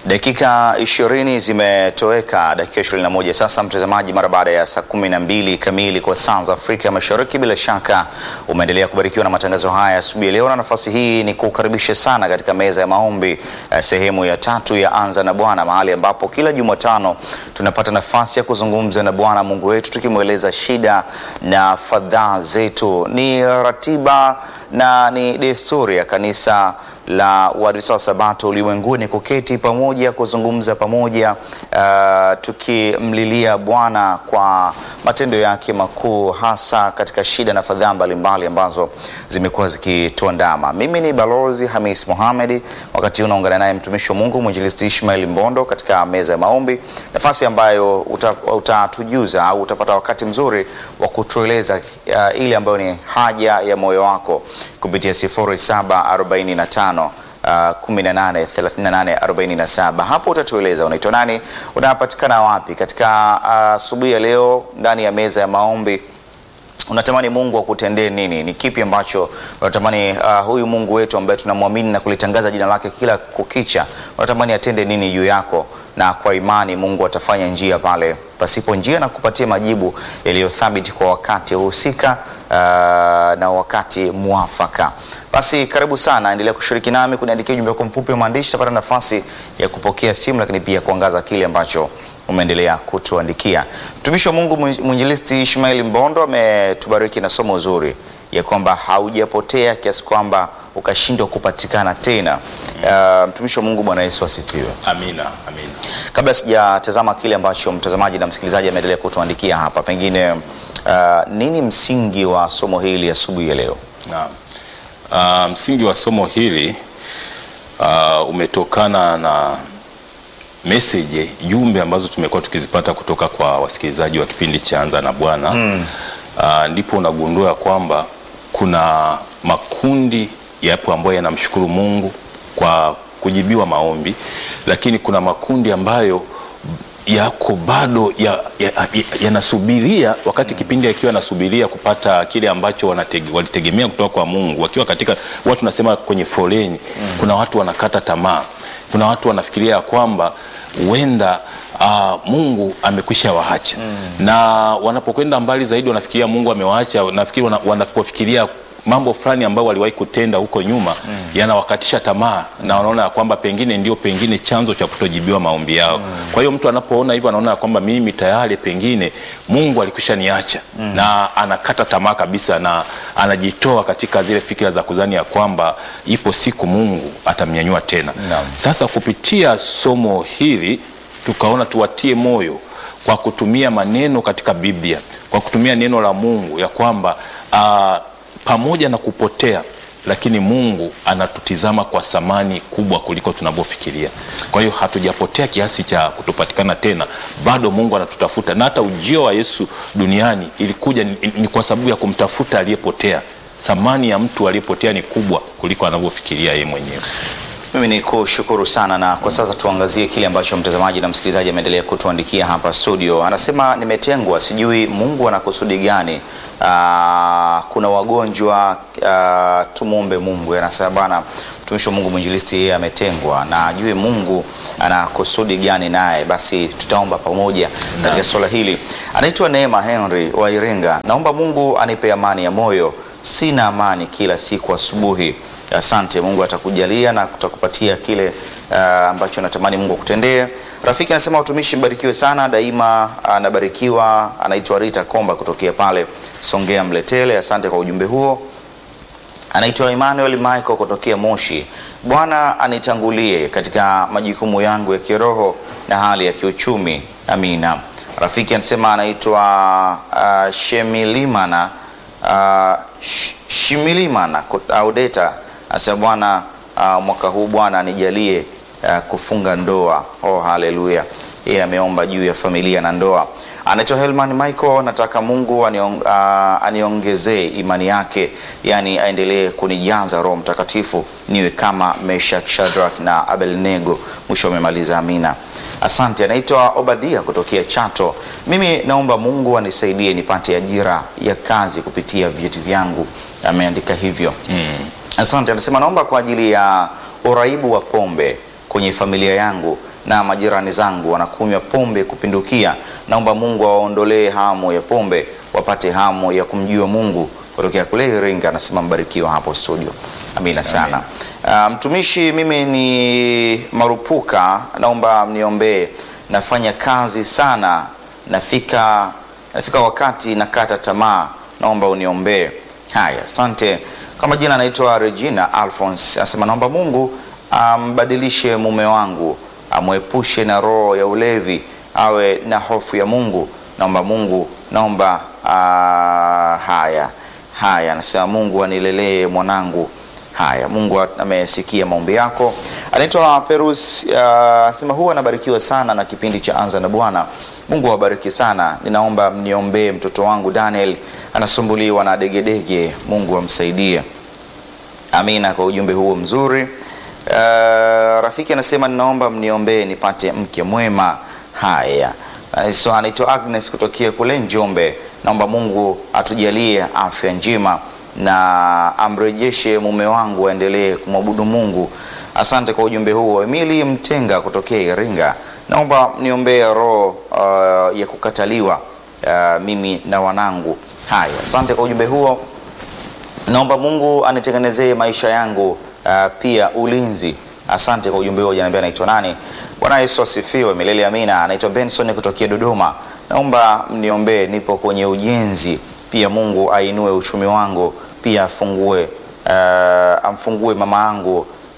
Dakika ishirini zimetoweka, dakika 21 sasa, mtazamaji, mara baada ya saa kumi na mbili kamili kwa saa za Afrika Mashariki. Bila shaka umeendelea kubarikiwa na matangazo haya asubuhi ya leo, na nafasi hii ni kukaribisha sana katika meza ya maombi eh, sehemu ya tatu ya Anza na Bwana, mahali ambapo kila Jumatano tunapata nafasi ya kuzungumza na Bwana Mungu wetu tukimweleza shida na fadhaa zetu. Ni ratiba na ni desturi ya kanisa la Waadventista wa Sabato ulimwenguni kuketi pamoja kuzungumza pamoja, uh, tukimlilia Bwana kwa matendo yake makuu, hasa katika shida na fadhaa mbalimbali ambazo zimekuwa zikituandama. Mimi ni Balozi Hamis Mohamed, wakati huu unaungana naye mtumishi wa Mungu mwinjilisti Ishmael Mbondo katika meza ya maombi, nafasi ambayo utatujuza uta au utapata wakati mzuri wa kutueleza uh, ile ambayo ni haja ya moyo wako kupitia 0745 Uh, 18 38 47. Hapo utatueleza unaitwa nani, unapatikana wapi katika asubuhi uh, ya leo ndani ya meza ya maombi. Unatamani Mungu akutendee nini? Ni kipi ambacho unatamani uh, huyu Mungu wetu ambaye tunamwamini na kulitangaza jina lake kila kukicha, unatamani atende nini juu yako? Na kwa imani Mungu atafanya njia pale pasipo njia na kupatia majibu yaliyothabiti kwa wakati husika, uh, na wakati mwafaka. Basi karibu sana, endelea kushiriki nami kuniandikia ujumbe wako mfupi wa maandishi, utapata nafasi ya kupokea simu, lakini pia kuangaza kile ambacho umeendelea kutuandikia. Mtumishi wa Mungu mwinjilisti Ishmael Mbondo ametubariki na somo zuri ya kwamba haujapotea kiasi kwamba ukashindwa kupatikana tena. Uh, mtumishi wa Mungu, Bwana Yesu asifiwe. Amina, amina. Kabla sijatazama kile ambacho mtazamaji na msikilizaji ameendelea kutuandikia hapa, pengine uh, nini msingi wa somo hili asubuhi ya leo? Naam. Uh, msingi wa somo hili uh, umetokana na message jumbe ambazo tumekuwa tukizipata kutoka kwa wasikilizaji wa kipindi cha Anza na Bwana mm. Uh, ndipo unagundua kwamba kuna makundi yapo ambayo yanamshukuru Mungu kwa kujibiwa maombi, lakini kuna makundi ambayo yako bado yanasubiria ya, ya, ya wakati kipindi akiwa yanasubiria kupata kile ambacho wanatege, walitegemea kutoka kwa Mungu, wakiwa katika watu tunasema kwenye foleni mm. Kuna watu wanakata tamaa, kuna watu wanafikiria kwamba huenda Uh, Mungu amekwisha waacha mm. Na wanapokwenda mbali zaidi wanafikiria Mungu amewaacha. Nafikiri wanapofikiria mambo fulani ambayo waliwahi kutenda huko nyuma mm. yanawakatisha tamaa mm. na wanaona kwamba pengine ndio pengine chanzo cha kutojibiwa maombi yao mm. Kwa hiyo mtu anapoona hivyo anaona kwamba mimi tayari pengine Mungu alikwisha niacha mm. na anakata tamaa kabisa na anajitoa katika zile fikira za kuzani ya kwamba ipo siku Mungu atamnyanyua tena no. Sasa kupitia somo hili tukaona tuwatie moyo kwa kutumia maneno katika Biblia, kwa kutumia neno la Mungu ya kwamba uh, pamoja na kupotea lakini Mungu anatutizama kwa thamani kubwa kuliko tunavyofikiria. Kwa hiyo hatujapotea kiasi cha kutopatikana tena, bado Mungu anatutafuta, na hata ujio wa Yesu duniani ilikuja ni, ni kwa sababu ya kumtafuta aliyepotea. Thamani ya mtu aliyepotea ni kubwa kuliko anavyofikiria yeye mwenyewe. Mimi ni kushukuru sana, na kwa sasa tuangazie kile ambacho mtazamaji na msikilizaji ameendelea kutuandikia hapa studio. Anasema nimetengwa, sijui Mungu ana kusudi gani. Aa, kuna wagonjwa, tumwombe Mungu. Anasema bana, mtumishi wa Mungu mwinjilisti, yeye ametengwa na ajue Mungu ana kusudi gani naye, basi tutaomba pamoja katika swala hili. Anaitwa Neema Henry wa Iringa, naomba Mungu anipe amani ya moyo, sina amani kila siku asubuhi Asante, Mungu atakujalia na kutakupatia kile uh, ambacho natamani Mungu akutendee. Rafiki anasema utumishi mbarikiwe sana daima, anabarikiwa. Uh, anaitwa Rita Komba kutokea pale Songea Mletele. Asante kwa ujumbe huo. Anaitwa Emmanuel Michael kutokea Moshi. Bwana anitangulie katika majukumu yangu ya kiroho na hali ya kiuchumi, amina. Rafiki anasema anaitwa uh, Shemilimana uh, Shimilimana Audeta Asema Bwana uh, mwaka huu Bwana anijalie uh, kufunga ndoa. Oh, haleluya! Yeye ameomba juu ya familia na ndoa. Anaitwa Helman Michael, nataka Mungu aniong, uh, aniongezee imani yake, yani aendelee kunijaza Roho Mtakatifu niwe kama Meshak, Shadrach na Abednego. Mwisho amemaliza amina. Asante. Anaitwa Obadia kutokea Chato. Mimi naomba Mungu anisaidie nipate ajira ya kazi kupitia vyeti vyangu. Ameandika hivyo mm. Asante. Anasema naomba kwa ajili ya uraibu wa pombe kwenye familia yangu na majirani zangu wanakunywa pombe kupindukia. Naomba Mungu awaondolee hamu ya pombe, wapate hamu ya kumjua Mungu. Kutokea kule Iringa, anasema mbarikiwa hapo studio. Amina sana. Ah, mtumishi, mimi ni Marupuka, naomba mniombee. Nafanya kazi sana, nafika nafika wakati nakata tamaa, naomba uniombee. Haya, asante. Kwa majina anaitwa Regina Alphonse, anasema naomba Mungu ambadilishe mume wangu, amwepushe na roho ya ulevi, awe na hofu ya Mungu. Naomba Mungu, naomba ah, haya haya, anasema Mungu anilelee mwanangu. Haya, Mungu amesikia maombi yako. Anaitwa Perus, anasema huwa anabarikiwa sana na kipindi cha Anza na Bwana. Mungu awabariki sana. Ninaomba mniombee mtoto wangu Daniel, anasumbuliwa na degedege. Mungu amsaidie. Amina kwa ujumbe huo mzuri. Uh, rafiki anasema ninaomba mniombee nipate mke mwema. Haya, Uh, so anaitwa Agnes kutokea kule Njombe. Naomba Mungu atujalie afya njema na amrejeshe mume wangu aendelee kumwabudu Mungu. Asante kwa ujumbe huo. Emili Mtenga kutokea Iringa, naomba niombee roho uh, ya kukataliwa uh, mimi na wanangu. Haya, asante kwa ujumbe huo. Naomba Mungu anitengenezee maisha yangu uh, pia ulinzi. Asante kwa ujumbe huo. Janiambia anaitwa nani? Bwana Yesu asifiwe milele amina. Anaitwa Benson kutokea Dodoma. Naomba mniombee, nipo kwenye ujenzi. Pia Mungu ainue uchumi wangu, pia afungue uh, amfungue mama yangu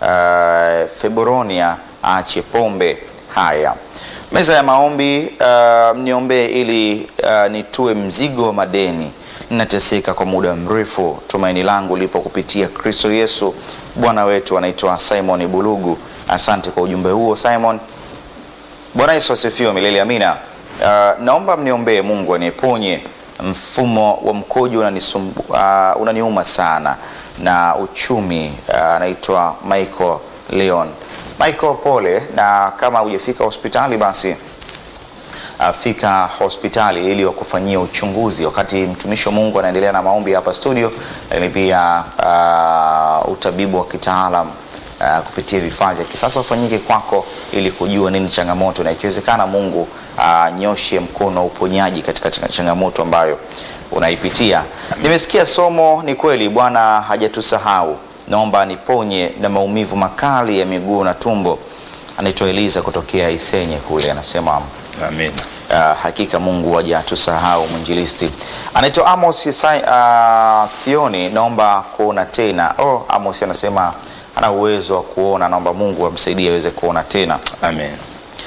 uh, Febronia aache pombe. Haya, meza ya maombi uh, mniombee ili uh, nitue mzigo wa madeni ninateseka kwa muda mrefu. Tumaini langu lipo kupitia Kristo Yesu Bwana wetu. Anaitwa Simon Bulugu. Asante kwa ujumbe huo Simon. Bwana Yesu asifiwe milele amina. Uh, naomba mniombee Mungu aniponye mfumo wa mkojo unanisumbu, uh, unaniuma sana na uchumi. Anaitwa uh, Michael Leon. Michael, pole, na kama hujafika hospitali basi fika hospitali ili wakufanyia uchunguzi, wakati mtumishi wa Mungu anaendelea na maombi hapa studio, lakini pia uh, utabibu wa kitaalam uh, kupitia vifaa vya kisasa ufanyike kwako ili kujua nini changamoto, na ikiwezekana Mungu anyoshe uh, mkono wa uponyaji katika changamoto ambayo unaipitia. Nimesikia somo, ni kweli Bwana hajatusahau. Naomba niponye na maumivu makali ya miguu na tumbo. Anaitwa Eliza kutokea Isenye kule, anasema Amen. Uh, hakika Mungu hajatusahau. Mwinjilisti anaitwa Amos Isai, uh, Sioni, naomba kuona tena. Oh, Amos anasema ana uwezo wa kuona, naomba Mungu amsaidie aweze kuona tena. Amen.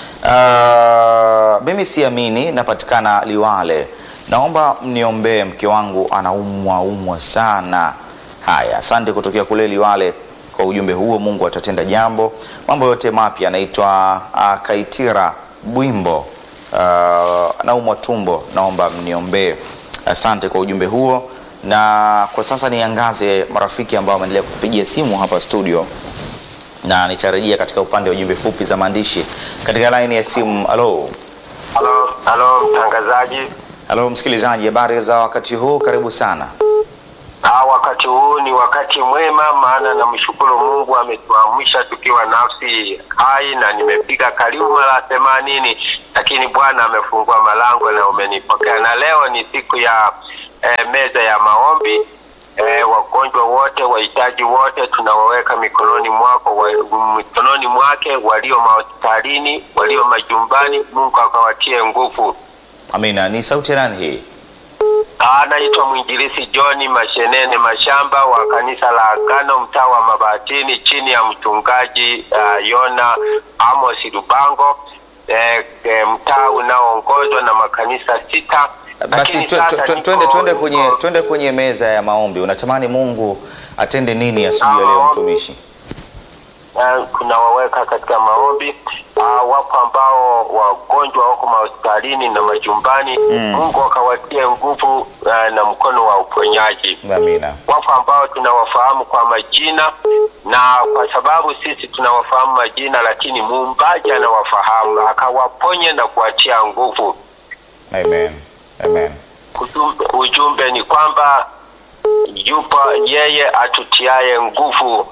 Uh, mimi siamini, napatikana Liwale, naomba mniombee, mke wangu anaumwa umwa sana. Haya, asante kutokea kule Liwale kwa ujumbe huo. Mungu atatenda jambo, mambo yote mapya. Anaitwa uh, Kaitira Bwimbo uh, naumwa tumbo, naomba mniombee. Asante kwa ujumbe huo, na kwa sasa niangaze marafiki ambao wameendelea kupigia simu hapa studio, na nitarejea katika upande wa jumbe fupi za maandishi katika laini ya simu. Halo, Halo, halo mtangazaji. halo msikilizaji, habari za wakati huu? Karibu sana. Ah, wakati huu ni wakati mwema, maana namshukuru Mungu ametuamsha tukiwa nafsi hai, na nimepiga karibu mara themanini, lakini Bwana amefungua malango na umenipokea, na leo ni siku ya eh, meza ya maombi. Eh, wagonjwa wote, wahitaji wote tunawaweka mikononi mwako, wa, mikononi mwake, walio mahospitalini, walio majumbani, Mungu akawatie nguvu. Amina. Ni sauti ya nani hii? Anaitwa mwinjilisi John Mashenene Mashamba wa kanisa la Agano mtaa wa Mabatini chini ya mchungaji uh, Yona Amos Lubango eh, eh, mtaa unaoongozwa na makanisa sita. Basi Lakini twe- sasa twe- twe- niko- twende twende kwenye niko- twende kwenye meza ya maombi. Unatamani Mungu atende nini asubuhi ya leo, Maombi. mtumishi? eh, kunawaweka katika maombi uh, wapo ambao wagonjwa wako mahospitalini na majumbani Mungu akawatie nguvu uh, na mkono wa uponyaji. Amina. wapo ambao tunawafahamu kwa majina na kwa sababu sisi tunawafahamu majina, lakini muumbaji anawafahamu akawaponye na kuwatia nguvu. Amen. Amen. Ujumbe, ujumbe ni kwamba yupo yeye atutiaye nguvu,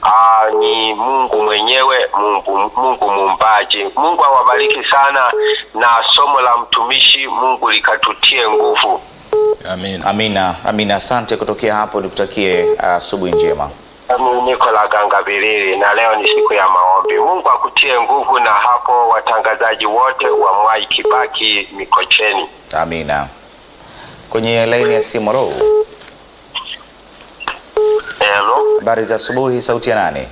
Aa, ni Mungu mwenyewe, Mungu, Mungu muumbaji. Mungu awabariki sana, na somo la mtumishi Mungu likatutie nguvu. Amin. Amina, amina. Asante kutokea hapo, nikutakie asubuhi njema. Mimi niko la Gangabilili na leo ni siku ya maombi. Mungu akutie nguvu, na hapo watangazaji wote wa Mwai Kibaki Mikocheni. Amina. Kwenye laini ya simu, ro, Hello, habari za asubuhi. Sauti ya nani?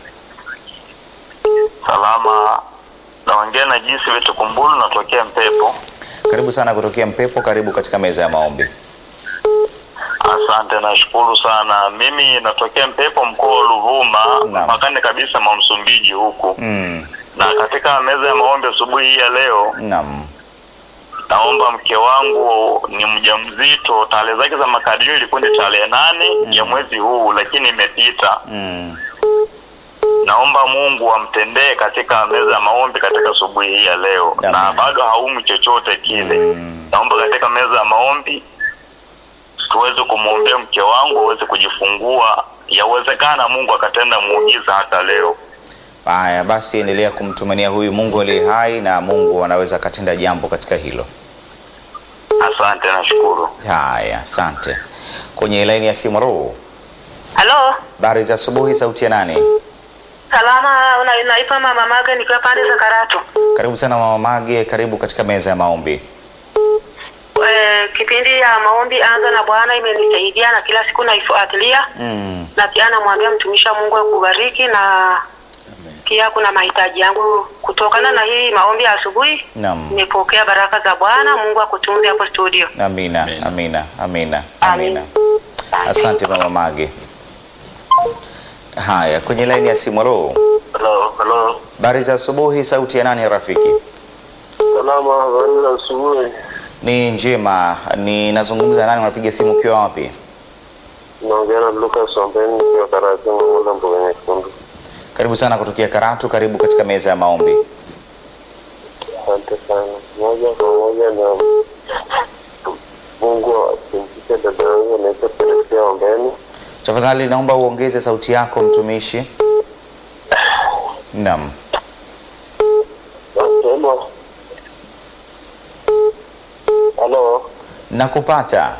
salama. Naongea na jinsi vitu kumbulu, natokea Mpepo. Karibu sana kutokea Mpepo, karibu katika meza ya maombi. Asante, nashukuru sana. Mimi natokea Mpepo, mkoa wa Ruvuma, Naam. mpakani kabisa mwa Msumbiji huku. Mm, Na katika meza ya maombi asubuhi hii ya leo, naam. naomba mke wangu ni mjamzito. Tarehe zake za makadirio ilikuwa ni tarehe nane ya mwezi huu, lakini imepita. Mm, Naomba Mungu amtendee katika meza ya maombi katika asubuhi hii ya leo, Amen. na bado haumi chochote kile. Mm. Naomba katika meza ya maombi tuweze kumwombea mke wangu aweze kujifungua. Yawezekana Mungu akatenda muujiza hata leo. Haya basi, endelea kumtumania huyu Mungu aliye hai, na Mungu anaweza akatenda jambo katika hilo. Asante, nashukuru. Haya, asante. Kwenye laini ya simu, ro, Halo, habari za asubuhi. Sauti ya nani? salama. una- Naitwa Mama Maga nikiwa pande za Karatu. Karibu sana mama Mage, karibu katika meza ya maombi. E, kipindi ya maombi anza na Bwana imenisaidia na kila siku naifuatilia Mm, na pia namwambia mtumishi wa Mungu akubariki na pia kuna mahitaji yangu kutokana na hii maombi ya asubuhi. naam. Nimepokea baraka za Bwana. Mungu akutunze hapo studio. Amina, Amen. amina, amina, Amin. amina. Asante mama Mage. Haya, kwenye laini ya simu, ro, Hello, hello. habari za asubuhi. Sauti ya nani rafiki? Salama, habari za asubuhi. Ni njema. Ninazungumza nani? Unapiga simu ukiwa wapi? Naongea na Lucas Ombeni nikiwa Karatu Mangula Mboga Nyekundu. Karibu sana kutokea Karatu, karibu katika meza ya maombi. Asante sana. Moja kwa moja na Mungu asimpishe dada yangu anaitwa Teresia Ombeni. Tafadhali naomba uongeze sauti yako mtumishi. Naam. Nasema halo, Nakupata.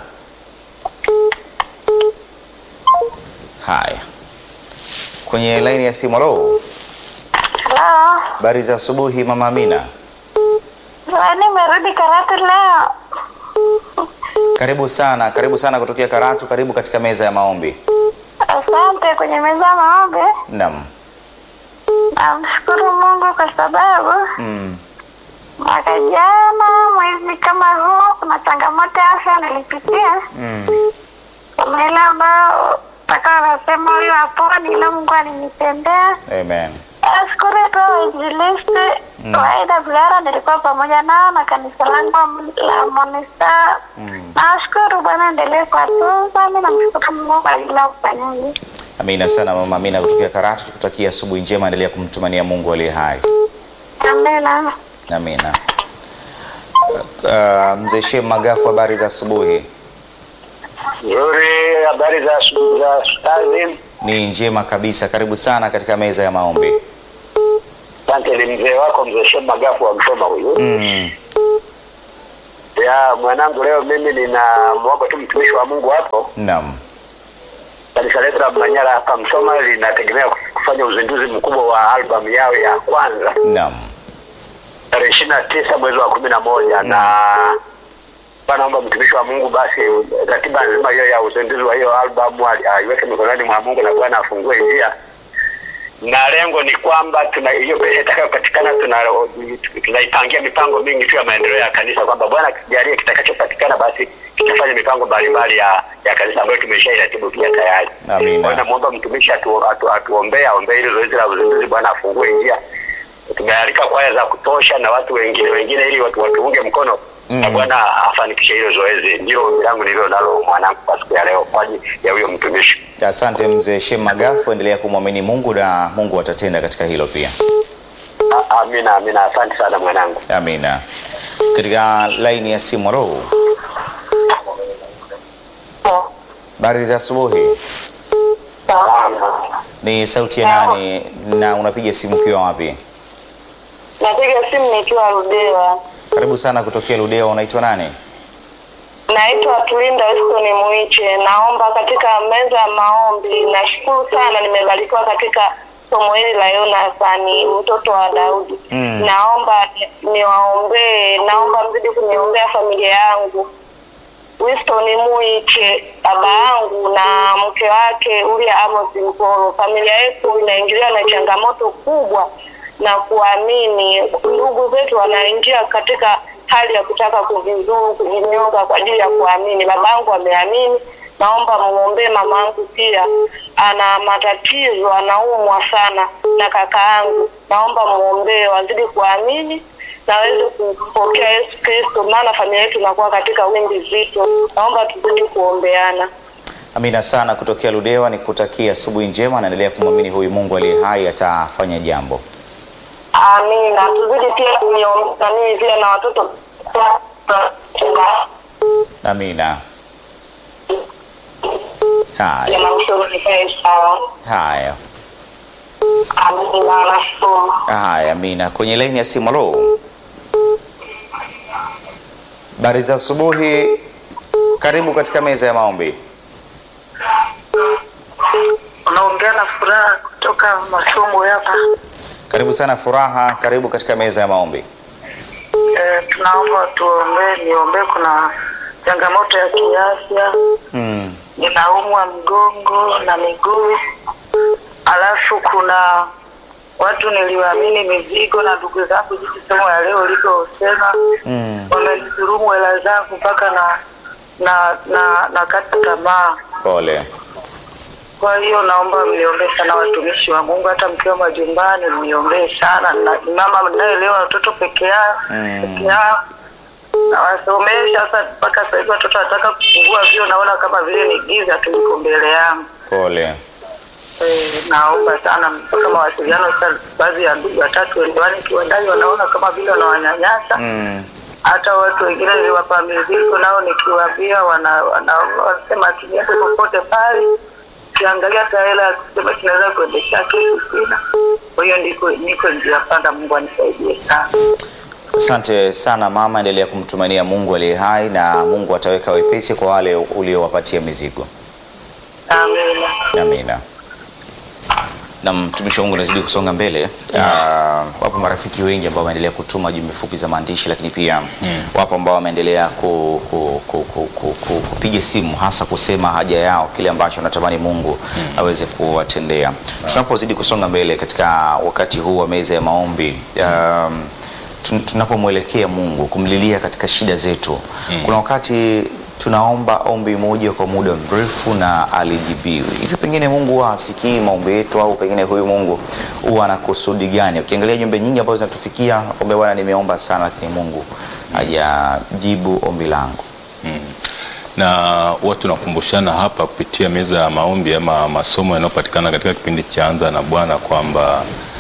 Haya, kwenye laini ya simu. Halo, Halo, habari za asubuhi mama Amina, nimerudi Karatu leo. karibu sana, karibu sana kutokea Karatu, karibu katika meza ya maombi. Asante kwenye meza ya maombi. Naam. Namshukuru Mungu kwa sababu Mm. mwaka jana mwezi kama huu kuna changamoto ya afya nilipitia, Mm. kuna ile ambayo mpaka wanasema huyu haponi, ila Mungu alinitendea. Amen. Nashukuru tu wainjilisti wa AWR nilikuwa pamoja nao na kanisa langu la Monista. Nashukuru Bwana, endelee kuwatunza. Mi namshukuru Mungu kwa ajili ya ufanyaji. Amina sana mama Amina kutokea Karatu, tukutakia asubuhi njema, endelea kumtumania Mungu aliye hai. Amina. Amina. Uh, mzee Shem Magafu, habari za asubuhi? nzuri. Habari za za kazi? Ni njema kabisa, karibu sana katika meza ya maombi. Asante. Ni mzee wako mzee Shem Magafu wa Msoma huyu. Mm. Ya mwanangu, leo mimi ninamwomba tu mtumishi wa Mungu hapo Naam. kanisa letu la Manyara hapa Msoma linategemea kufanya uzinduzi mkubwa wa albamu yao ya kwanza Naam. tarehe ishirini na tisa mwezi wa kumi na moja na naomba mtumishi wa Mungu basi ratiba nzima hiyo ya uzinduzi wa hiyo albamu ali- aiweke mikononi mwa Mungu na Bwana afungue njia, na lengo ni kwamba tuna hiyo pesa itakayopatikana tuna tunaipangia mipango mingi tu ya maendeleo ya kanisa, kwamba Bwana akijalia kitakachopatikana basi kitafanya mipango mbalimbali ya ya kanisa ambayo tumeshairatibu pia tayari. Amina. Kwa hiyo namwomba mtumishi atu, atu, atuombee aombee hilo zoezi la uzinduzi, Bwana afungue njia. Tumealika kwaya za kutosha na watu wengine wengine, ili watu watuunge mkono na Mm. Bwana afanikishe hilo zoezi. Ndilo ombi langu nililo nalo mwanangu kwa siku ya leo kwa ajili ya huyo mtumishi. Asante mzee Shem Magafu, endelea kumwamini Mungu na Mungu atatenda katika hilo pia. A- Amina, amina. Asante sana mwanangu. Amina. Katika laini ya simu, halo, habari za asubuhi. Salama. Ni sauti ya nani na unapiga simu ukiwa wapi? Napiga simu nikiwa Ludewa. Karibu sana kutokea Ludewa, unaitwa nani? Naitwa Tulinda Eston Mwiche, naomba katika meza ya maombi. Nashukuru sana, nimebarikiwa katika somo hili la Yonathani mtoto wa Daudi. Mm. Naomba ni- niwaombee, naomba mzidi kuniombea familia yangu. Winston Mwiche, baba yangu na mke wake Ulia Amos Mpolo. Familia yetu inaingiliwa na changamoto kubwa na kuamini. Ndugu zetu wanaingia katika hali ya kutaka kujizuru, kujinyonga kwa ajili ya kuamini. Baba yangu ameamini, naomba muombee mama yangu pia, ana matatizo, anaumwa sana, na kaka yangu, naomba muombee, wazidi kuamini na waweze kumpokea Yesu Kristo, maana familia yetu inakuwa katika wimbi zito. Naomba tuzidi kuombeana. Amina sana kutokea Ludewa, nikutakia asubuhi njema. Naendelea kumwamini huyu Mungu aliye hai atafanya jambo. Amina. Tuzidi pia kuniombea mimi pia na watoto Amina. Haya, na mshauri nikae sawa. haya, Amina, nashukuru. haya. Amina. Kwenye laini ya simu, halo, habari za asubuhi. Karibu katika meza ya maombi. Unaongea na furaha kutoka masomo hapa. Karibu sana Furaha, karibu katika meza ya maombi. E, tunaomba tuombee, niombee. Kuna changamoto ya kiafya, Mm. ninaumwa mgongo na miguu, alafu kuna watu niliwaamini mizigo na ndugu zangu, jinsi somo ya leo ulivyosema, Mm. wamenidhulumu hela zangu mpaka na na na nakata tamaa. Pole. Kwa hiyo naomba mniombee sana watumishi wa Mungu, hata mkiwa majumbani mniombee sana. Na ni mama mnaelewa watoto peke yao Mm. peke yao nawasomesha sasa, mpaka sasa hivi watoto wanataka kufungua vio, naona kama vile ni giza tu liko mbele yangu. Pole. Eh, naomba sana mpaka mawasiliano sasa, baadhi ya ndugu watatu wendewani kiwandani wanaona kama vile wanawanyanyasa Mm. hata watu wengine niliwapa mizigo nao nikiwaambia wana- wana- wanasema tuniende popote pale ukiangalia hata hela ya kusema tunaweza kuendesha kesi sina kwa hiyo ndiko niko njia panda mungu anisaidie sana Asante sana mama, endelea kumtumainia Mungu aliye hai na Mungu ataweka wepesi kwa wale uliowapatia mizigo. amina Amina. Na mtumishi wa Mungu anazidi kusonga mbele. Ah, wapo marafiki wengi ambao wameendelea kutuma jumbe fupi za maandishi, lakini pia wapo ambao wameendelea ku, ku, ku, ku, ku, ku, kupiga simu hasa kusema haja yao, kile ambacho wanatamani Mungu aweze kuwatendea. Tunapozidi kusonga mbele katika wakati huu wa meza ya maombi um, tun- tunapomwelekea Mungu kumlilia katika shida zetu, kuna wakati tunaomba ombi moja kwa muda mrefu na alijibiwi. Hivi pengine Mungu huwa hasikii maombi yetu, au pengine huyu Mungu huwa ana kusudi gani? Ukiangalia jumbe nyingi ambazo zinatufikia, kwamba bwana, nimeomba sana, lakini Mungu hajajibu ombi langu. na huwa tunakumbushana hapa kupitia meza ya maombi ama masomo yanayopatikana katika kipindi cha Anza na Bwana kwamba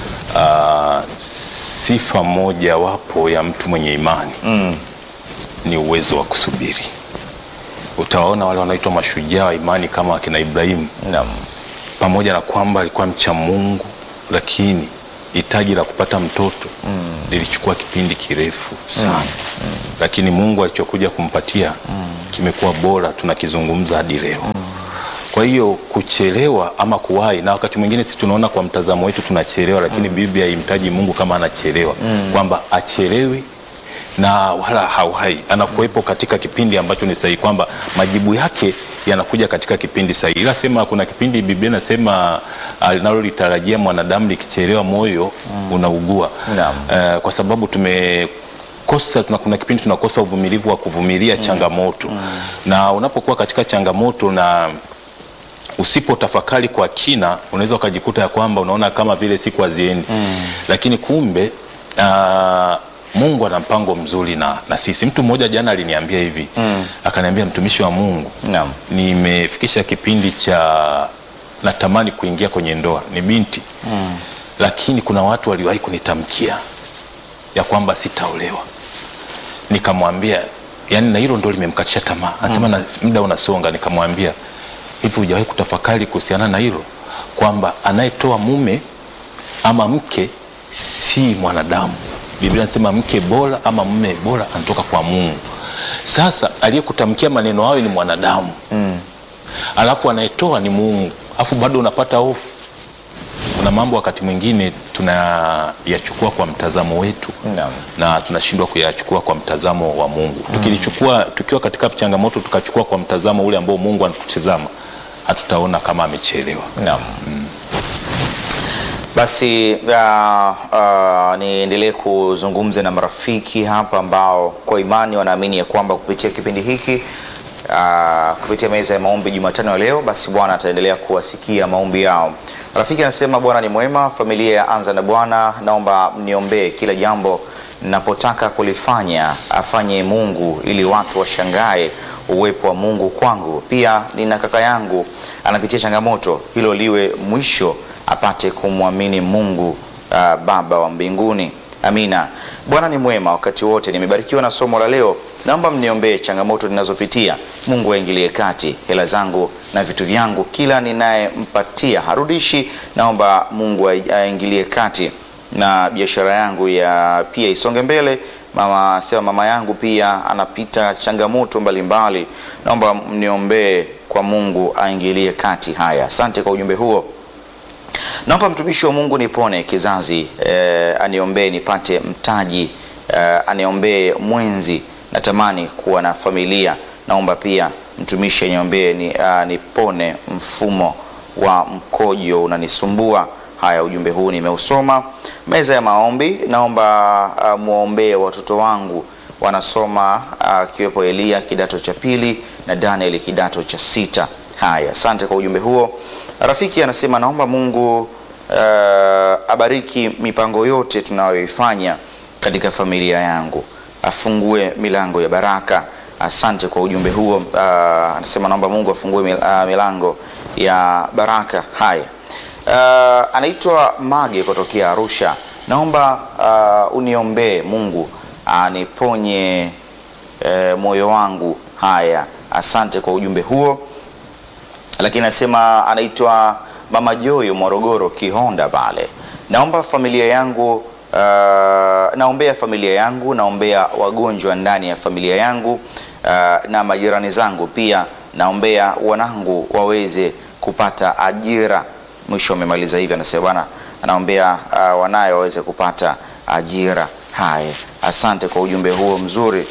ah, sifa moja wapo ya mtu mwenye imani Mm. ni uwezo wa kusubiri. Utawaona wale wanaitwa mashujaa wa imani kama akina Ibrahimu, Naam. pamoja na kwamba alikuwa mcha Mungu, lakini hitaji la kupata mtoto lilichukua kipindi kirefu sana lakini Mungu alichokuja kumpatia kimekuwa bora, tunakizungumza hadi leo. Kwa hiyo kuchelewa ama kuwahi, na wakati mwingine sisi tunaona kwa mtazamo wetu tunachelewa, lakini Biblia haimtaji Mungu kama anachelewa, kwamba achelewi na wala hauhai, anakuwepo katika kipindi ambacho ni sahihi, kwamba majibu yake yanakuja katika kipindi sahihi. Ila sema kuna kipindi Biblia inasema linalolitarajia mwanadamu likichelewa, moyo unaugua. Naam. Eh, kwa sababu tumekosa tuna, kuna kipindi tunakosa uvumilivu wa kuvumilia changamoto na unapokuwa katika changamoto na usipo tafakari kwa kina unaweza ukajikuta ya kwamba unaona kama vile siku haziendi lakini kumbe ah, Mungu ana mpango mzuri na, na sisi. Mtu mmoja jana aliniambia hivi akaniambia, mtumishi wa Mungu, Naam. nimefikisha kipindi cha natamani kuingia kwenye ndoa, ni binti lakini kuna watu waliwahi kunitamkia ya kwamba sitaolewa. Nikamwambia yani, na hilo ndo limemkatisha tamaa. Anasema na muda unasonga. Nikamwambia hivi, hujawahi kutafakari kuhusiana na hilo? kwamba anayetoa mume ama mke si mwanadamu. Biblia inasema mke bora ama mume bora anatoka kwa Mungu. Sasa aliyekutamkia maneno hayo ni mwanadamu mm. alafu anayetoa ni Mungu, alafu bado unapata hofu. Kuna mambo wakati mwingine tunayachukua kwa mtazamo wetu Naam. na tunashindwa kuyachukua kwa mtazamo wa Mungu. Tukilichukua tukiwa katika changamoto tukachukua kwa mtazamo ule ambao Mungu anatutazama, hatutaona kama amechelewa. Naam. Basi uh, uh, niendelee kuzungumza na marafiki hapa ambao kwa imani wanaamini ya kwamba kupitia kipindi hiki uh, kupitia meza ya maombi Jumatano ya leo, basi Bwana ataendelea kuwasikia maombi yao. Rafiki anasema Bwana ni mwema, familia ya Anza na Bwana, naomba mniombee kila jambo napotaka kulifanya afanye Mungu ili watu washangae uwepo wa Mungu kwangu. Pia nina kaka yangu anapitia changamoto, hilo liwe mwisho apate kumwamini Mungu uh, Baba wa mbinguni. Amina. Bwana ni mwema wakati wote. Nimebarikiwa na somo la leo. Naomba mniombee changamoto ninazopitia. Mungu aingilie kati. Hela zangu na vitu vyangu kila ninayempatia harudishi. Naomba Mungu aingilie kati na biashara yangu ya pia isonge mbele. Mama sema mama yangu pia anapita changamoto mbalimbali. Naomba mniombee kwa Mungu aingilie kati. Haya, asante kwa ujumbe huo. Naomba mtumishi wa Mungu nipone kizazi eh, aniombee nipate mtaji eh, aniombee mwenzi, natamani kuwa na familia. Naomba pia mtumishi aniombee ni, uh, nipone mfumo wa mkojo unanisumbua. Haya, ujumbe huu nimeusoma. Meza ya maombi, naomba uh, muombee watoto wangu wanasoma akiwepo uh, Elia kidato cha pili na Daniel kidato cha sita. Haya, asante kwa ujumbe huo. Rafiki anasema naomba Mungu uh, abariki mipango yote tunayoifanya katika familia yangu, afungue milango ya baraka. Asante kwa ujumbe huo. Uh, anasema naomba Mungu afungue mil, uh, milango ya baraka. Haya, uh, anaitwa Mage kutokea Arusha. Naomba uh, uniombee Mungu aniponye uh, moyo wangu. Haya, asante kwa ujumbe huo lakini anasema anaitwa Mama Joyo Morogoro Kihonda pale. Naomba familia yangu uh, naombea familia yangu, naombea wagonjwa ndani ya familia yangu uh, na majirani zangu pia, naombea wanangu waweze kupata ajira. Mwisho amemaliza hivi, anasema bwana anaombea uh, wanaye waweze kupata ajira. Haya, asante kwa ujumbe huo mzuri.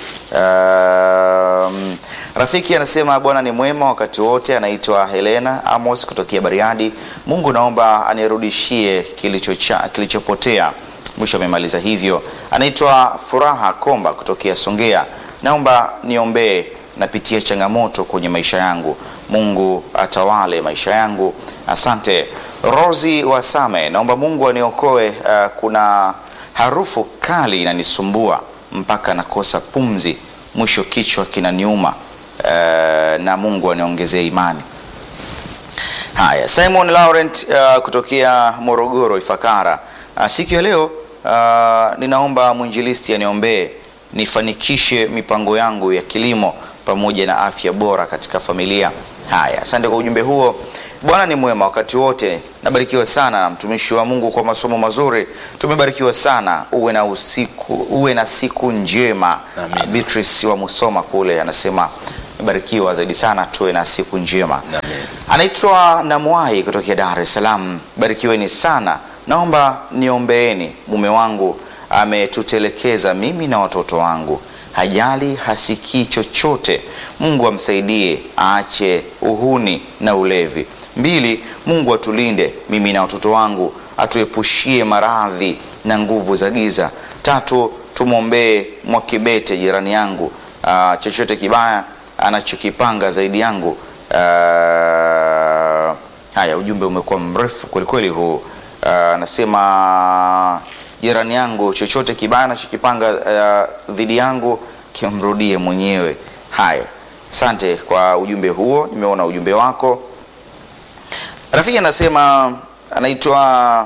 Um, rafiki anasema Bwana ni mwema wakati wote. Anaitwa Helena Amos kutokea Bariadi. Mungu naomba anirudishie kilichocha, kilichopotea. Mwisho amemaliza hivyo. Anaitwa Furaha Komba kutokea Songea. Naomba niombee, napitia changamoto kwenye maisha yangu, Mungu atawale maisha yangu. Asante. Rosi Wasame, naomba Mungu aniokoe. Uh, kuna harufu kali inanisumbua mpaka nakosa pumzi, mwisho kichwa kinaniuma. Uh, na Mungu aniongezee imani. Haya, Simon Laurent uh, kutokea Morogoro Ifakara. Uh, siku ya leo uh, ninaomba mwinjilisti aniombee nifanikishe mipango yangu ya kilimo pamoja na afya bora katika familia. Haya, asante kwa ujumbe huo. Bwana ni mwema wakati wote. Nabarikiwa sana na mtumishi wa Mungu kwa masomo mazuri. Tumebarikiwa sana. Uwe na usiku, uwe na siku njema. Amen. Beatrice wa Musoma kule anasema barikiwa zaidi sana, tuwe na siku njema. Amen. Anaitwa Namwai kutokea Dar es Salaam. Barikiweni sana. Naomba niombeeni, mume wangu ametutelekeza mimi na watoto wangu, hajali, hasikii chochote. Mungu amsaidie aache uhuni na ulevi. Mbili, Mungu atulinde mimi na watoto wangu, atuepushie maradhi na nguvu za giza. Tatu, tumwombee Mwakibete jirani yangu, ah, chochote kibaya anachokipanga zaidi yangu. Ah, haya, ujumbe umekuwa mrefu kwelikweli huu. Ah, Anasema jirani yangu, chochote kibaya anachokipanga ah, dhidi yangu kimrudie mwenyewe. Haya, asante kwa ujumbe huo, nimeona ujumbe wako. Rafiki anasema anaitwa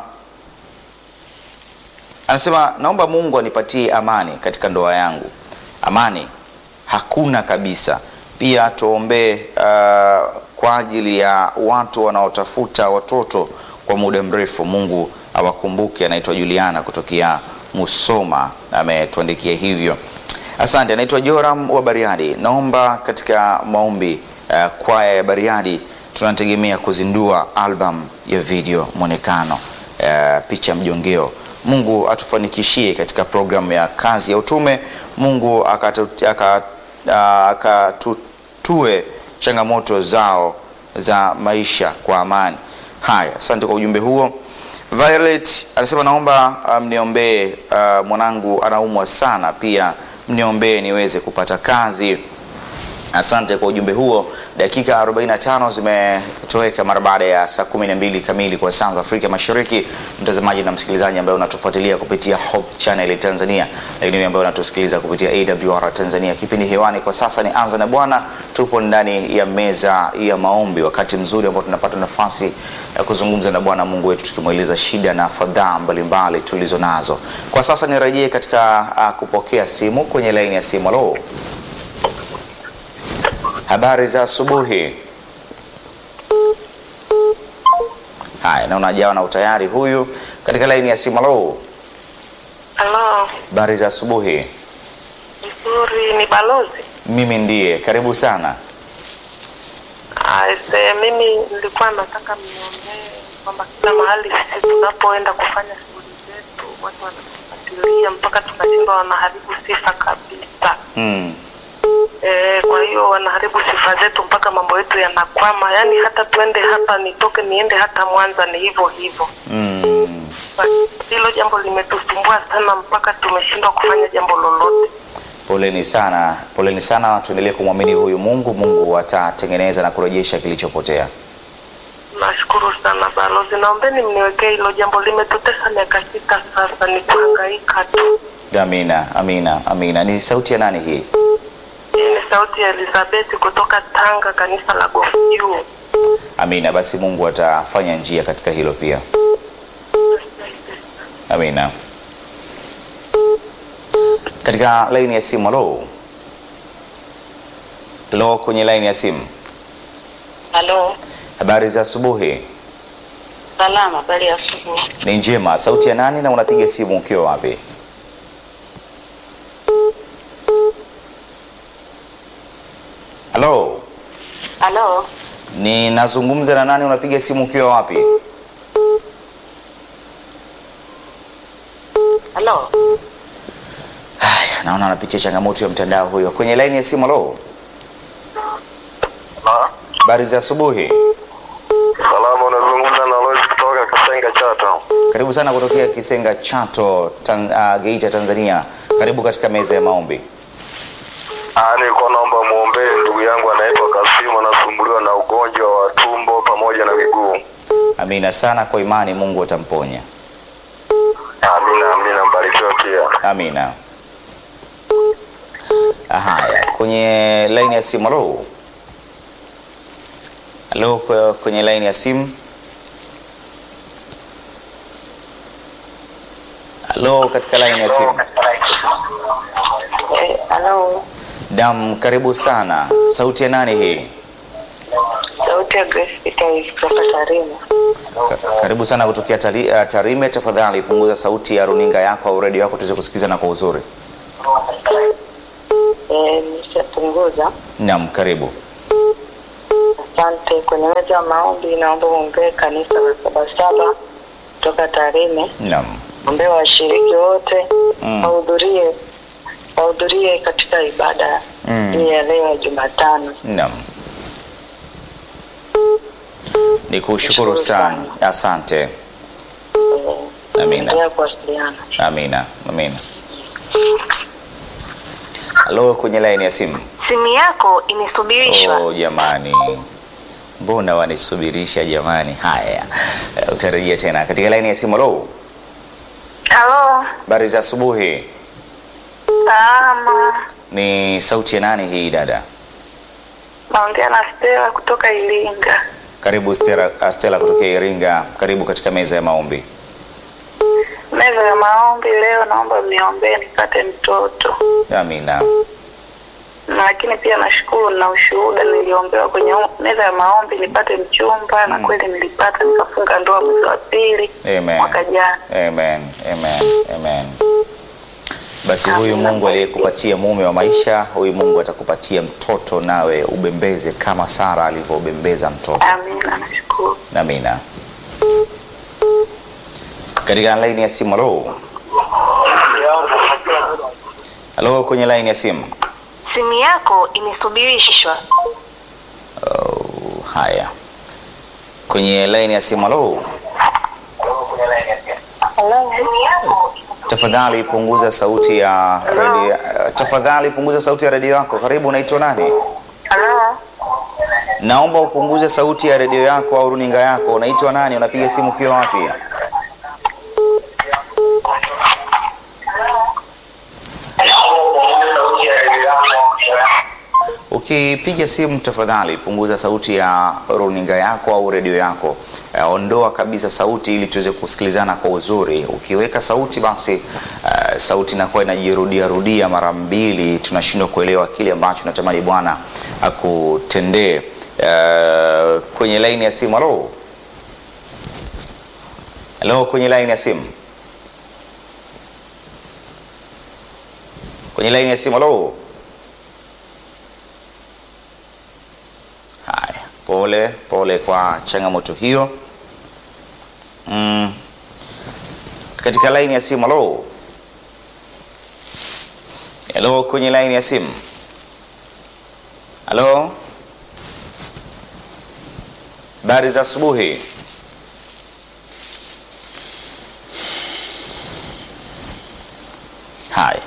anasema naomba Mungu anipatie amani katika ndoa yangu. Amani hakuna kabisa. Pia tuombee uh, kwa ajili ya watu wanaotafuta watoto kwa muda mrefu. Mungu awakumbuke. Anaitwa Juliana kutokea Musoma, ametuandikia hivyo. Asante. Anaitwa Joram wa Bariadi, naomba katika maombi uh, kwaya ya Bariadi tunategemea kuzindua album ya video mwonekano, uh, picha mjongeo. Mungu atufanikishie katika programu ya kazi ya utume. Mungu akatu- aka- ah, akatutue changamoto zao za maisha kwa amani. Haya, asante kwa ujumbe huo. Violet anasema naomba ah, mniombee, ah, mwanangu anaumwa sana, pia mniombee niweze kupata kazi. Asante kwa ujumbe huo. Dakika 45 zimetoweka mara baada ya saa 12 kamili kwa saa za Afrika Mashariki. Mtazamaji na msikilizaji ambaye unatufuatilia kupitia Hope Channel Tanzania, lakini ambaye unatusikiliza kupitia AWR Tanzania, kipindi hewani kwa sasa ni Anza na Bwana. Tupo ndani ya meza ya maombi, wakati mzuri ambao tunapata nafasi ya kuzungumza na Bwana Mungu wetu tukimweleza shida na fadhaa mbalimbali tulizo nazo. Kwa sasa nirejee katika uh, kupokea simu kwenye laini ya simu. Halo. Habari za asubuhi. Haya, naona jawa na utayari huyu katika laini ya simu. Halo, Halo, habari za asubuhi. nzuri. Ni balozi Mimi ndiye, karibu sana. Aise, mimi nilikuwa nataka mniombee kwamba kila mahali sisi tunapoenda kufanya shughuli zetu watu wanatufuatilia mpaka tunashindwa, wanaharibu sifa kabisa. Mm. E, kwa hiyo wanaharibu sifa zetu mpaka mambo yetu yanakwama, yaani hata tuende hapa, nitoke niende hata Mwanza ni hivyo hivyo. Mm. Hilo jambo limetusumbua sana mpaka tumeshindwa kufanya jambo lolote. Poleni sana, poleni sana. Tuendelee kumwamini huyu Mungu. Mungu atatengeneza na kurejesha kilichopotea. Nashukuru sana balozi, naombeni mniwekee hilo jambo, limetutesa miaka sita sasa, ni kuhangaika tu. Amina, amina, amina. Ni sauti ya nani hii? Hii ni sauti ya Elizabeth kutoka Tanga, kanisa la Gofu Juu. Amina. Basi Mungu atafanya njia katika hilo pia. Amina. Katika laini ya simu, halo. Halo, kwenye laini ya simu. Halo, Habari za asubuhi. salama. Habari ya asubuhi. Ni njema. Sauti ya nani na unapiga simu ukiwa wapi? Halo, Halo, ninazungumza na nani? Unapiga simu ukiwa wapi? halo, Haya, naona anapitia changamoto ya mtandao huyo. Kwenye laini ya simu, halo. Habari za asubuhi. Salama, unazungumza na Lois kutoka Kasenga Chato. Karibu sana kutokea Kisenga Chato, tan, uh, Geita, Tanzania. Karibu katika meza ya maombi. Ah, nilikuwa naomba muombee ndugu yangu anaitwa Kasimu, anasumbuliwa na ugonjwa wa tumbo pamoja na miguu. Amina sana, kwa imani Mungu atamponya. Amina, amina, mbarikiwa pia. Amina. Haya, kwenye laini ya simu. Halo, halo, kwa- kwenye laini ya simu. Halo, katika laini ya simu. eh, halo. Dam, karibu sana. Sauti ya nani hii? Sauti ya Grace Peter kutoka Tarime. Ka- Karibu sana kutokea Tari- uh, Tarime. Tafadhali punguza sauti ya runinga yako au redio yako tuweze kusikizana kwa uzuri. Eh, nishapunguza. Naam, karibu. Asante. Kwenye meza ya maombi, naomba muombee kanisa la Sabasaba kutoka Tarime, Naam. ombee washiriki wote Mm. wahudhurie wahudhurie katika ibada Mm. hii ya leo ya Jumatano. Naam. Ni kushukuru Nashukuru sana. Asante. Eh, Amina. endelea kuwasiliana. Amina. Amina. Halo, kwenye laini ya simu. Simu yako imesubirishwa. Oh, jamani, mbona wanisubirisha jamani? Haya, Eh, utarejea tena katika laini ya simu. Halo, Halo, habari za asubuhi. salama. Ni sauti ya nani hii dada? Naongea na Stella kutoka Iringa. Karibu Stella, uh, Stella kutokea Iringa. Karibu katika meza ya maombi. Meza ya maombi leo, naomba mniombee nipate mtoto. Amina. lakini pia nashukuru na ushuhuda niliombewa kwenye meza ya maombi nipate mchumba na kweli nilipata, nikafunga ndoa mwezi wa pili Amen. mwaka jana. Amen. Amen. Amen. Basi huyu Mungu aliyekupatia mume wa maisha, huyu Mungu atakupatia mtoto nawe ubembeze kama Sara alivyobembeza mtoto. Amina, nashukuru. Amina. Katika laini ya simu, halo. Halo, kwenye laini ya simu. Simu yako imesubirishwa. Oh, haya. Kwenye laini ya simu, halo. Tafadhali punguza sauti ya redio. Tafadhali punguza sauti ya redio yako. Karibu, unaitwa nani? Halo, Naomba upunguze sauti ya redio yako au runinga yako. Unaitwa nani? Unapiga simu ukiwa wapi? Ukipiga simu tafadhali punguza sauti ya runinga yako au redio yako. Eh, ondoa kabisa sauti ili tuweze kusikilizana kwa uzuri. Ukiweka sauti basi eh, sauti inakuwa inajirudia rudia mara mbili, tunashindwa kuelewa kile ambacho natamani Bwana akutendee. Eh, kwenye laini ya simu, halo. Halo, kwenye laini ya simu. Kwenye laini ya simu, halo. Haya, pole pole kwa changamoto hiyo. Mm. Katika laini ya simu, halo. Halo, kwenye laini ya simu. Halo. Habari za asubuhi. Haya.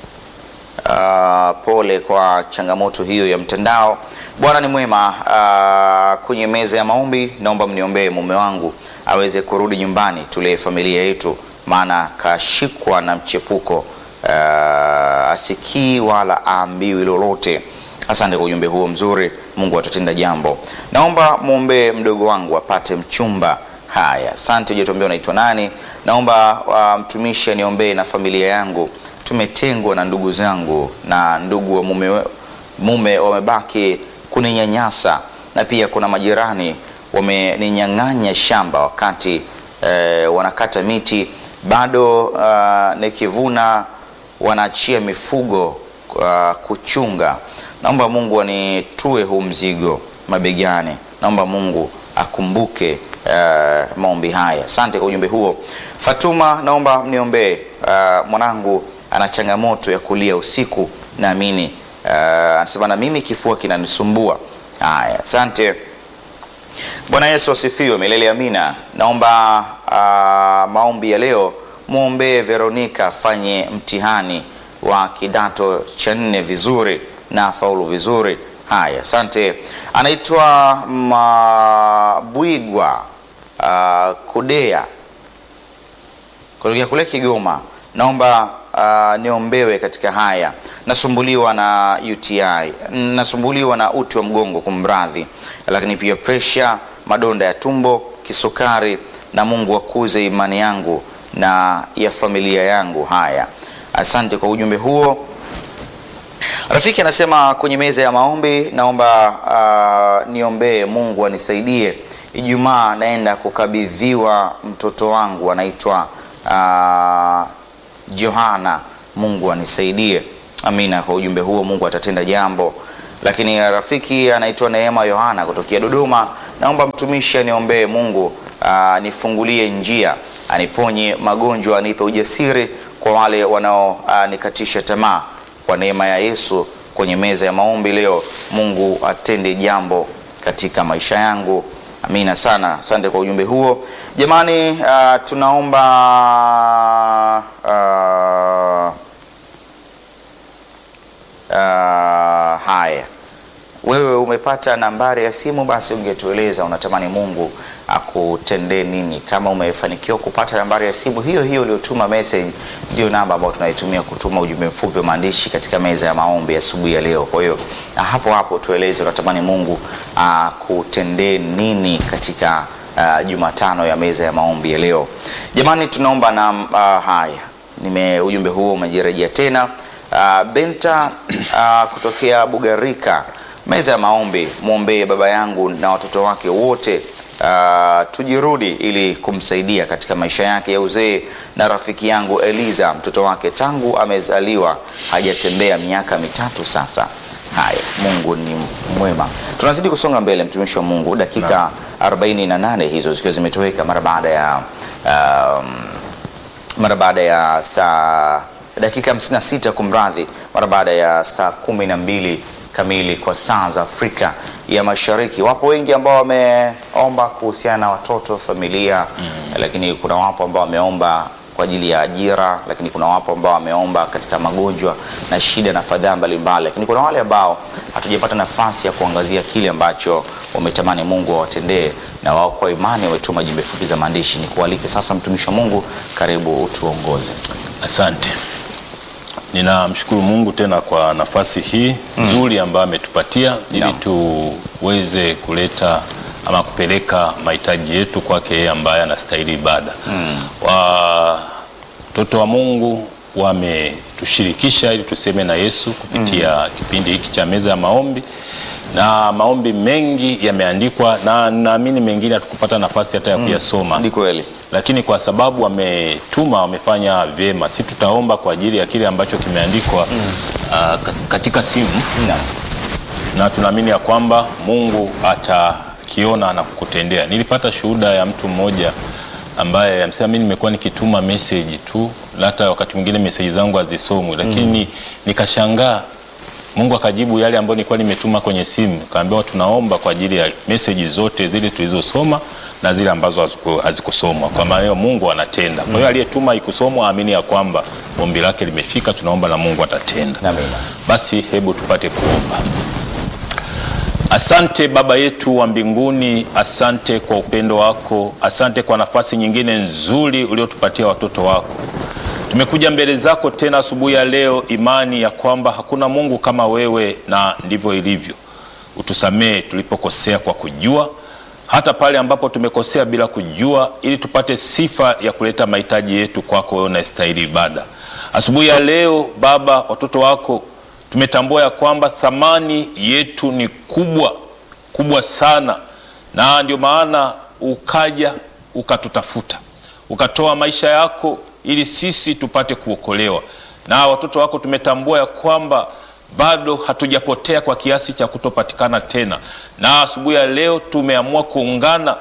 Uh, pole kwa changamoto hiyo ya mtandao. Bwana ni mwema. Uh, kwenye meza ya maombi, naomba mniombee mume wangu aweze kurudi nyumbani, tulee familia yetu, maana kashikwa na mchepuko. Uh, asikii wala aambiwi lolote. Asante kwa ujumbe huo mzuri. Mungu atatenda jambo. Naomba mwombee mdogo wangu apate mchumba. Haya, asante. Hujatuambia unaitwa nani. Naomba uh, mtumishi aniombee na familia yangu tumetengwa na ndugu zangu na ndugu wa mume, mume wamebaki kuninyanyasa na pia kuna majirani wameninyang'anya shamba wakati eh, wanakata miti bado uh, nikivuna wanaachia mifugo uh, kuchunga. Naomba Mungu anitue huu mzigo mabegani. Naomba Mungu akumbuke uh, maombi haya. Asante kwa ujumbe huo. Fatuma, naomba mniombee uh, mwanangu ana changamoto ya kulia usiku, naamini uh, anasema na mimi kifua kinanisumbua. Haya, asante. Bwana Yesu asifiwe milele amina. Naomba uh, maombi ya leo mwombee Veronica afanye mtihani wa kidato cha nne vizuri na faulu vizuri. Haya, asante. Anaitwa Mabwigwa uh, Kudea kutokea kule Kigoma. Naomba uh, niombewe katika haya. Nasumbuliwa na UTI, nasumbuliwa na uti wa mgongo, kumradhi, lakini pia presha, madonda ya tumbo, kisukari, na Mungu akuze imani yangu na ya familia yangu. Haya, asante kwa ujumbe huo. Rafiki anasema kwenye meza ya maombi, naomba uh, niombee Mungu anisaidie. Ijumaa naenda kukabidhiwa mtoto wangu anaitwa uh, Johana. Mungu anisaidie. Amina kwa ujumbe huo, Mungu atatenda jambo. Lakini rafiki anaitwa Neema Yohana kutokea Dodoma, naomba mtumishi aniombee Mungu anifungulie njia, aniponye magonjwa, anipe ujasiri kwa wale wanaonikatisha tamaa. Kwa neema ya Yesu kwenye meza ya maombi leo, Mungu atende jambo katika maisha yangu. Amina sana, asante kwa ujumbe huo jamani. Uh, tunaomba uh, uh, haya, wewe umepata nambari ya simu, basi ungetueleza unatamani Mungu akutendee nini. Kama umefanikiwa kupata nambari ya simu hiyo hiyo uliotuma message, ndio namba ambayo tunaitumia kutuma ujumbe mfupi wa maandishi katika meza ya maombi asubuhi ya, ya leo. Kwa hiyo hapo hapo tueleze unatamani Mungu akutendee nini katika uh, Jumatano ya meza ya maombi ya leo. Jamani, tunaomba na uh, haya nime ujumbe huo umejirejea tena. Uh, Benta uh, kutokea Bugarika, meza ya maombi, mwombee baba yangu na watoto wake wote. Uh, tujirudi ili kumsaidia katika maisha yake ya uzee, na rafiki yangu Eliza, mtoto wake tangu amezaliwa hajatembea miaka mitatu sasa. Haya, Mungu ni mwema. Tunazidi kusonga mbele, mtumishi wa Mungu, dakika 48 hizo zikiwa zimetoweka mara baada ya um, mara baada ya saa dakika 56 kumradhi, mara baada ya saa kumi na mbili kamili kwa saa za Afrika ya Mashariki. Wapo wengi ambao wameomba kuhusiana na watoto, familia mm. Lakini kuna wapo ambao wameomba kwa ajili ya ajira, lakini kuna wapo ambao wameomba katika magonjwa na shida na fadhaa mbalimbali, lakini kuna wale ambao hatujapata nafasi ya kuangazia kile ambacho wametamani Mungu awatendee, na wao kwa imani wametuma jumbe fupi za maandishi. Ni kualike sasa, mtumishi wa Mungu, karibu utuongoze. Asante. Ninamshukuru Mungu tena kwa nafasi hii nzuri ambayo ametupatia ili Naam. tuweze kuleta ama kupeleka mahitaji yetu kwake yeye ambaye anastahili ibada. Watoto wa Mungu wametushirikisha ili tuseme na Yesu kupitia kipindi hiki cha meza ya maombi, na maombi mengi yameandikwa, na naamini mengine hatukupata nafasi hata ya kuyasoma Ni kweli. lakini kwa sababu wametuma wamefanya vyema, si tutaomba kwa ajili ya kile ambacho kimeandikwa ah, ka- katika simu, Naam. na tunaamini ya kwamba Mungu atakiona na kukutendea. Nilipata shuhuda ya mtu mmoja ambaye amesema mimi nimekuwa nikituma message tu, na hata wakati mwingine message zangu hazisomwi, lakini nikashangaa Mungu akajibu yale ambayo nilikuwa nimetuma kwenye simu, kaambiwa tunaomba kwa ajili ya meseji zote zile tulizosoma na zile ambazo haziku- hazikusomwa. Kwa maana hiyo Mungu anatenda. Kwa hiyo aliyetuma ikusomwa aamini ya kwamba ombi lake limefika, tunaomba na Mungu atatenda. Amina. Basi hebu tupate kuomba. Asante Baba yetu wa mbinguni, asante kwa upendo wako, asante kwa nafasi nyingine nzuri uliotupatia watoto wako. Tumekuja mbele zako tena asubuhi ya leo, imani ya kwamba hakuna Mungu kama wewe, na ndivyo ilivyo. Utusamehe tulipokosea kwa kujua, hata pale ambapo tumekosea bila kujua, ili tupate sifa ya kuleta mahitaji yetu kwako wewe unastahili ibada. Asubuhi ya leo Baba, watoto wako tumetambua ya kwamba thamani yetu ni kubwa kubwa sana, na ndio maana ukaja ukatutafuta ukatoa maisha yako ili sisi tupate kuokolewa. Na watoto wako tumetambua ya kwamba bado hatujapotea kwa kiasi cha kutopatikana tena, na asubuhi ya leo tumeamua kuungana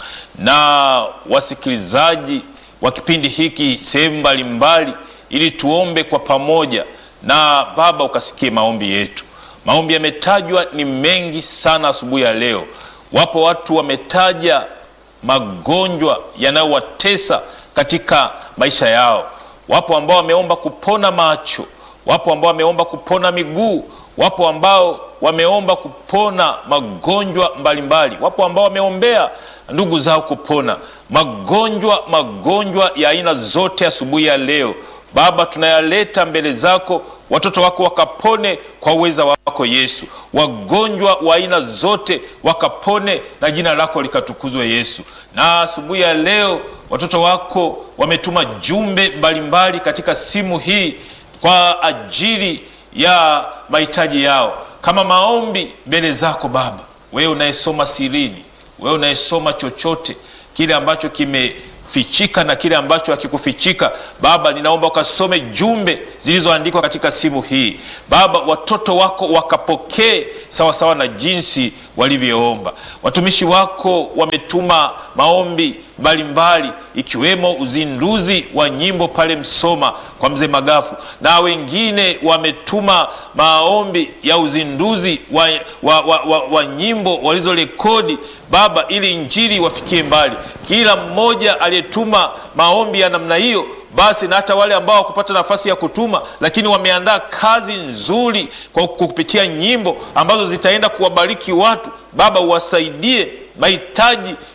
na wasikilizaji wa kipindi hiki sehemu mbalimbali, ili tuombe kwa pamoja, na Baba ukasikie maombi yetu. Maombi yametajwa ni mengi sana asubuhi ya leo. Wapo watu wametaja magonjwa yanayowatesa katika maisha yao. Wapo ambao wameomba kupona macho, wapo ambao wameomba kupona miguu, wapo ambao wameomba kupona magonjwa mbalimbali, wapo ambao wameombea ndugu zao kupona magonjwa, magonjwa ya aina zote. Asubuhi ya leo Baba, tunayaleta mbele zako, watoto wako wakapone kwa uweza wako Yesu. Wagonjwa wa aina zote wakapone na jina lako likatukuzwe Yesu. Na asubuhi ya leo watoto wako wametuma jumbe mbalimbali katika simu hii kwa ajili ya mahitaji yao, kama maombi mbele zako Baba, wewe unayesoma sirini, wewe unayesoma chochote kile ambacho kimefichika na kile ambacho hakikufichika. Baba, ninaomba ukasome jumbe zilizoandikwa katika simu hii Baba, watoto wako wakapokee sawasawa na jinsi walivyoomba. Watumishi wako wametuma maombi mbalimbali ikiwemo uzinduzi wa nyimbo pale Msoma kwa mzee Magafu, na wengine wametuma maombi ya uzinduzi wa, wa, wa, wa, wa nyimbo walizorekodi Baba, ili injili wafikie mbali. Kila mmoja aliyetuma maombi ya namna hiyo basi na hata wale ambao wakupata nafasi ya kutuma, lakini wameandaa kazi nzuri kwa kupitia nyimbo ambazo zitaenda kuwabariki watu. Baba, uwasaidie mahitaji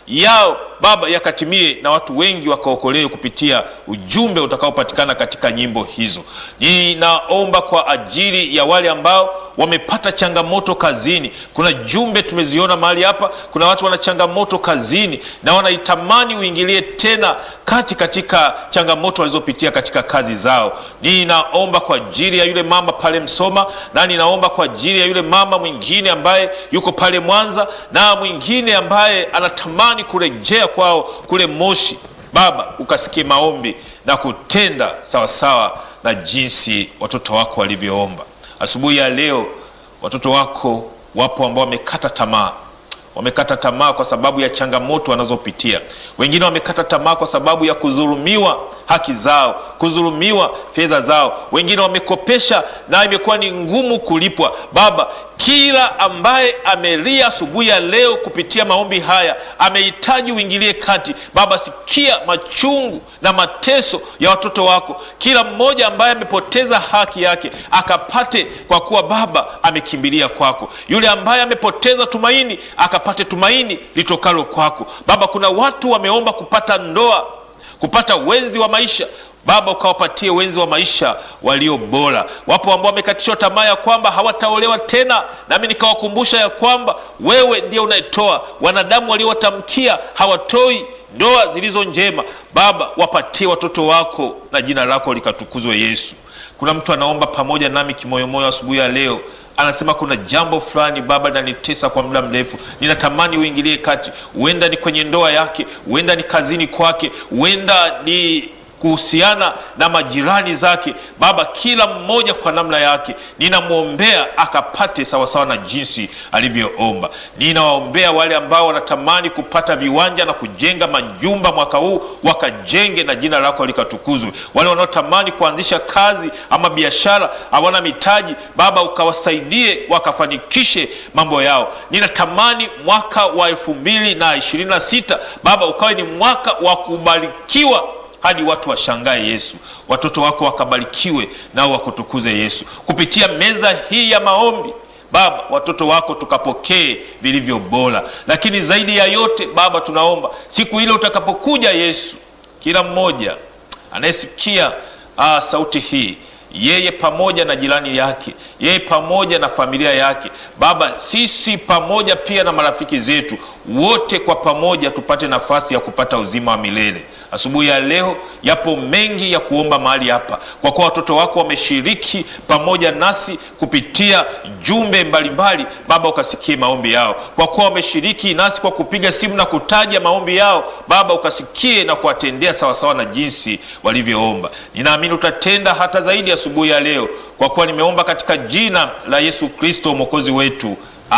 yao Baba yakatimie na watu wengi wakaokolewe kupitia ujumbe utakaopatikana katika nyimbo hizo. Ninaomba kwa ajili ya wale ambao wamepata changamoto kazini. Kuna jumbe tumeziona mahali hapa, kuna watu wana changamoto kazini na wanaitamani uingilie tena kati katika changamoto walizopitia katika kazi zao. Ninaomba kwa ajili ya yule mama pale Msoma, na ninaomba kwa ajili ya yule mama mwingine ambaye yuko pale Mwanza, na mwingine ambaye anatamani kurejea kwao kule Moshi. Baba, ukasikie maombi na kutenda sawasawa na jinsi watoto wako walivyoomba. Asubuhi ya leo watoto wako wapo ambao wamekata tamaa, wamekata tamaa kwa sababu ya changamoto wanazopitia. Wengine wamekata tamaa kwa sababu ya kudhulumiwa haki zao, kudhulumiwa fedha zao. Wengine wamekopesha na imekuwa ni ngumu kulipwa. Baba, kila ambaye amelia asubuhi ya leo kupitia maombi haya amehitaji uingilie kati. Baba, sikia machungu na mateso ya watoto wako. Kila mmoja ambaye amepoteza haki yake akapate, kwa kuwa Baba amekimbilia kwako. Yule ambaye amepoteza tumaini akapate tumaini litokalo kwako. Baba, kuna watu wameomba kupata ndoa, kupata wenzi wa maisha Baba ukawapatie wenzi wa maisha walio bora. Wapo ambao wamekatishwa tamaa ya kwamba hawataolewa tena, nami nikawakumbusha ya kwamba wewe ndiye unayetoa. Wanadamu waliowatamkia hawatoi ndoa zilizo njema. Baba, wapatie watoto wako na jina lako likatukuzwe. Yesu, kuna mtu anaomba pamoja nami kimoyomoyo asubuhi ya leo anasema kuna jambo fulani Baba linanitesa kwa muda mrefu, ninatamani uingilie kati. Huenda ni kwenye ndoa yake, huenda ni kazini kwake, huenda ni kuhusiana na majirani zake. Baba, kila mmoja kwa namna yake ninamwombea akapate sawasawa na jinsi alivyoomba. Ninawaombea wale ambao wanatamani kupata viwanja na kujenga majumba mwaka huu, wakajenge na jina lako likatukuzwe. Wale wanaotamani kuanzisha kazi ama biashara, hawana mitaji, Baba ukawasaidie wakafanikishe mambo yao. Ninatamani mwaka wa elfu mbili na ishirini na sita Baba ukawe ni mwaka wa kubarikiwa hadi watu washangae Yesu, watoto wako wakabarikiwe nao wakutukuze Yesu kupitia meza hii ya maombi. Baba, watoto wako tukapokee vilivyo bora, lakini zaidi ya yote Baba, tunaomba siku ile utakapokuja Yesu, kila mmoja anayesikia ah, sauti hii yeye pamoja na jirani yake, yeye pamoja na familia yake, Baba, sisi pamoja pia na marafiki zetu wote, kwa pamoja tupate nafasi ya kupata uzima wa milele. Asubuhi ya leo yapo mengi ya kuomba mahali hapa, kwa kuwa watoto wako wameshiriki pamoja nasi kupitia jumbe mbalimbali. Baba, ukasikie maombi yao, kwa kuwa wameshiriki nasi kwa kupiga simu na kutaja maombi yao. Baba, ukasikie na kuwatendea sawasawa na jinsi walivyoomba. Ninaamini utatenda hata zaidi asubuhi ya leo, kwa kuwa nimeomba katika jina la Yesu Kristo mwokozi wetu,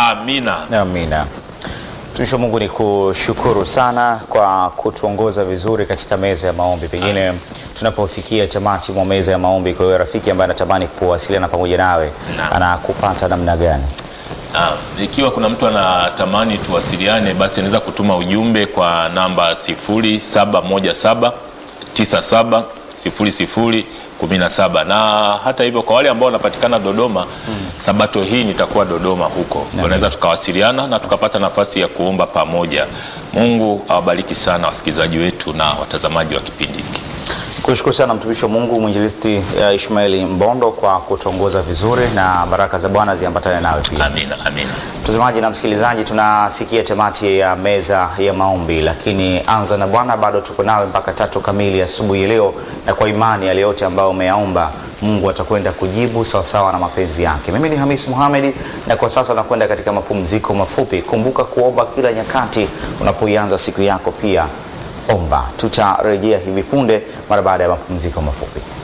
amina. Amina. Mtumishi wa Mungu, ni kushukuru sana kwa kutuongoza vizuri katika meza ya maombi. Pengine tunapofikia tamati mwa meza ya maombi, kwa hiyo rafiki ambaye anatamani kuwasiliana pamoja nawe Naam. anakupata namna gani? Ah, ikiwa kuna mtu anatamani tuwasiliane, basi anaweza kutuma ujumbe kwa namba 0717 97 00 17 na hata hivyo, kwa wale ambao wanapatikana Dodoma sabato hii nitakuwa Dodoma huko, wanaweza tukawasiliana na tukapata nafasi ya kuomba pamoja. Mungu awabariki sana wasikilizaji wetu na watazamaji wa kipindi hiki. Kushukuru sana mtumishi wa Mungu mwinjilisti uh, Ishmaeli Mbondo kwa kutuongoza vizuri, na baraka za Bwana ziambatane nawe pia. Amina, amina. Mtazamaji na msikilizaji, tunafikia tamati ya meza ya maombi, lakini anza na Bwana, bado tuko nawe mpaka tatu kamili asubuhi ya leo, na kwa imani yale yote ambayo umeyaomba Mungu atakwenda kujibu sawasawa na mapenzi yake. Mimi ni Hamis Mohamed, na kwa sasa nakwenda katika mapumziko mafupi. Kumbuka kuomba kila nyakati unapoianza siku yako, pia omba. Tutarejea hivi punde mara baada ya mapumziko mafupi.